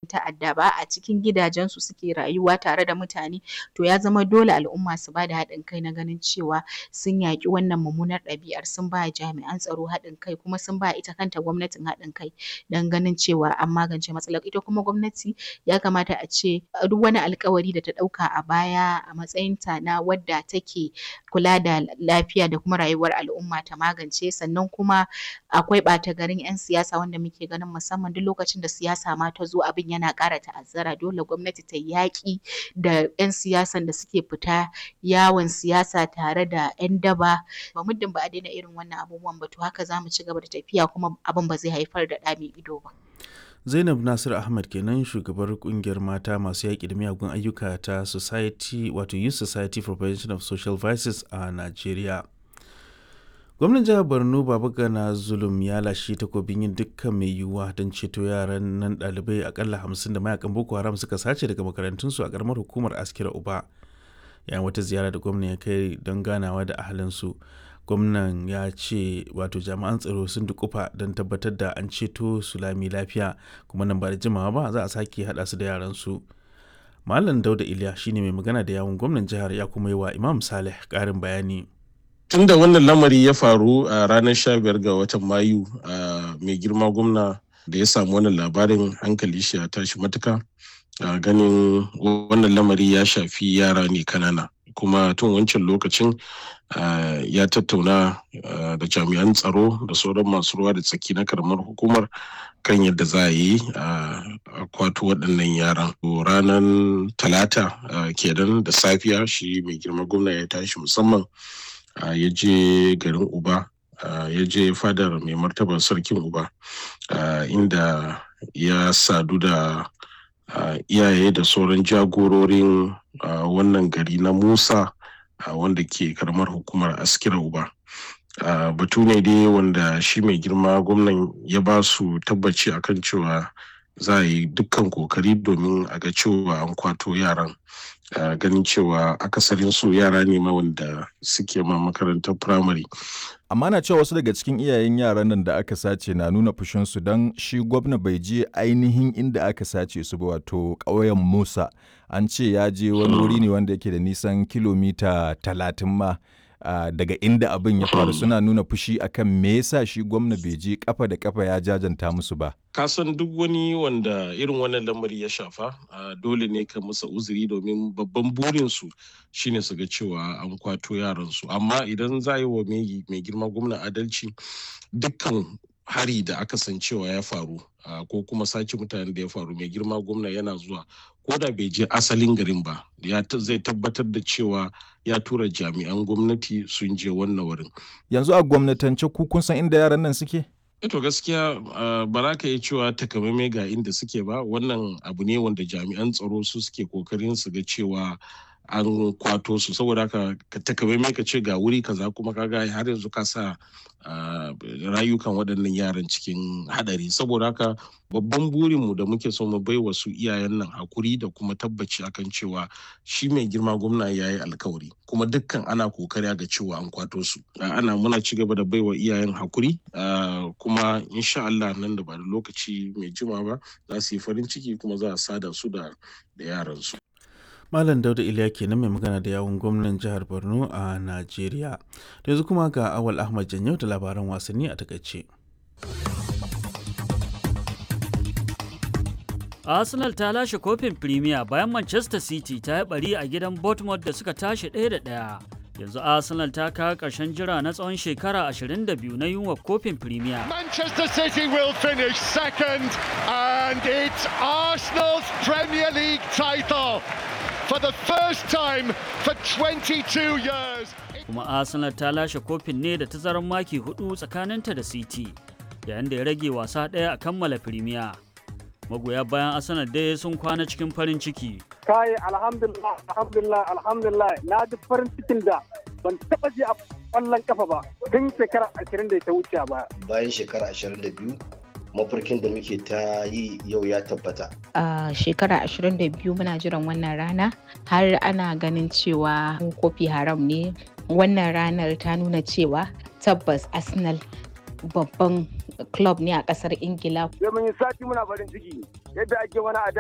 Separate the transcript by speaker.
Speaker 1: ta'adda ba a cikin gidajensu suke rayuwa tare da mutane to ya zama dole al'umma su bada haɗin kai na ganin cewa sun yaƙi wannan mummunar ɗabi'ar sun ba jami'an tsaro haɗin kai kuma sun ba ita kanta gwamnatin haɗin kai don ganin cewa an magance matsalar ita kuma gwamnati ya kamata a ce duk wani alƙawari da ta ɗauka a baya a matsayinta na wadda take kula da lafiya da kuma rayuwar al'umma ta magance sannan kuma akwai ɓata garin 'yan siyasa wanda muke ganin musamman duk lokacin da siyasa ma ta zo abin yana ƙara ta'azzara dole gwamnati ta yaƙi da 'yan siyasan da suke fita yawon siyasa tare da 'yan daba ba muddin ba a daina irin wannan abubuwan ba to haka za mu ci gaba da tafiya kuma abin ba zai haifar da ɗa mai ido ba.
Speaker 2: Zainab Nasir Ahmad kenan shugabar kungiyar mata masu yaƙi da miyagun ayyuka ta Society wato Youth Society for Prevention of Social Vices a Najeriya. Gwamnan jihar Borno Babagana Zulum ya lashe takobin yin dukkan mai yiwuwa don ceto yaran nan ɗalibai akalla hamsin da mayakan Boko Haram suka sace daga makarantunsu a ƙaramar hukumar Askira Uba. Yayin wata ziyara da gwamnan ya kai don ganawa da ahalinsu. gwamnan ya ce wato jami'an tsaro sun dukufa don tabbatar da an ceto su lami lafiya kuma nan ba da jimawa ba za a sake haɗa su da yaran su malam dauda iliya shine mai magana da yawun gwamnan jihar ya kuma yi wa imam saleh ƙarin bayani
Speaker 3: tun da wannan lamari ya faru a ranar 15 ga watan mayu mai girma gwamna da ya samu wannan labarin hankali shi ya tashi matuka ganin wannan lamari ya shafi yara ne kanana kuma tun wancan lokacin ya tattauna da jami'an tsaro da sauran masu ruwa da tsaki na karamar hukumar kan yadda za a yi a kwato waɗannan yaran ranar talata kenan da safiya shi mai girma gwamna ya tashi musamman ya je garin uba ya je fadar mai martaba sarkin uba inda ya sadu da iyaye da sauran jagororin wannan gari na musa wanda ke karamar hukumar askira uba batu ne dai wanda shi mai girma gwamnan ya ba su tabbaci akan cewa za a yi dukkan kokari domin a ga cewa an kwato yaran ganin cewa akasarin su yara ne ma wanda suke ma makarantar firamare
Speaker 4: amma na cewa wasu daga cikin iyayen yaran nan da aka sace na nuna fushinsu don shi gwamna bai je ainihin inda aka sace su ba wato ƙauyen musa an ce ya je wani wuri ne wanda yake da nisan kilomita talatin ma uh, daga inda abin ya faru suna nuna fushi akan me yasa shi gwamna bai je kafa da kafa ya jajanta musu ba
Speaker 3: kasan duk wani wanda irin wannan lamari ya shafa uh, dole ne ka musa uzuri domin babban burinsu shine su ga cewa an kwato yaransu amma idan za yi wa mai girma gwamna adalci dukkan hari da aka san cewa ya faru uh, ko kuma sace mutanen da ya faru mai girma gwamna yana zuwa ko da bai je asalin garin ba ya zai tabbatar da cewa ya tura jami'an gwamnati sun je wannan wurin
Speaker 4: yanzu a gwamnatance ku kun san inda yaran nan suke
Speaker 3: to gaskiya ba za ka yi cewa takamaimai ga inda suke ba wannan abu ne wanda jami'an tsaro su suke kokarin su ga cewa an kwato su saboda haka ka takamaimai ka ce ga wuri kaza kuma kaga har yanzu ka sa rayukan waɗannan yaran cikin hadari saboda haka babban burinmu da muke so mu bai wa su iyayen nan hakuri da kuma tabbaci akan cewa shi mai girma gwamna ya yi alkawari kuma dukkan ana kokari ga cewa an kwato su ana muna ci gaba da bai wa iyayen hakuri kuma insha Allah nan da ba da lokaci mai jima ba za su yi farin ciki kuma za a sada su da yaran su
Speaker 2: Malam Dauda Iliya kenan mai magana da yawun gwamnan jihar Borno a Najeriya. Da yanzu kuma ga Awal Ahmad Janyau da labaran wasanni a takaice.
Speaker 5: Arsenal ta lashe kofin Premier bayan Manchester City ta yi bari a gidan Bournemouth da suka tashi ɗaya da ɗaya. Yanzu Arsenal ta kawo ƙarshen jira na tsawon shekara 22 na yunwa kofin Premier.
Speaker 6: Manchester City will finish second and it's Arsenal's Premier League title. for the first time for 22 years.
Speaker 5: Kuma Arsenal ta lashe kofin ne da tazarar maki hudu tsakaninta da City, yayin da ya rage wasa ɗaya a kammala Premier. Magoya bayan Arsenal dai sun kwana cikin farin ciki.
Speaker 7: Kai alhamdulillah alhamdulillah alhamdulillah na ji farin cikin da ban taba ji a kwallon kafa ba tun shekara 20 da ta wuce ba.
Speaker 8: Bayan shekara 22 mafarkin da muke ta yi yau ya tabbata.
Speaker 1: A shekara 22 muna jiran wannan rana har ana ganin cewa kofi haram ne. Wannan ranar ta nuna cewa tabbas Arsenal babban club ne a kasar Ingila.
Speaker 7: Sai mun yi sati muna farin ciki yadda ake wani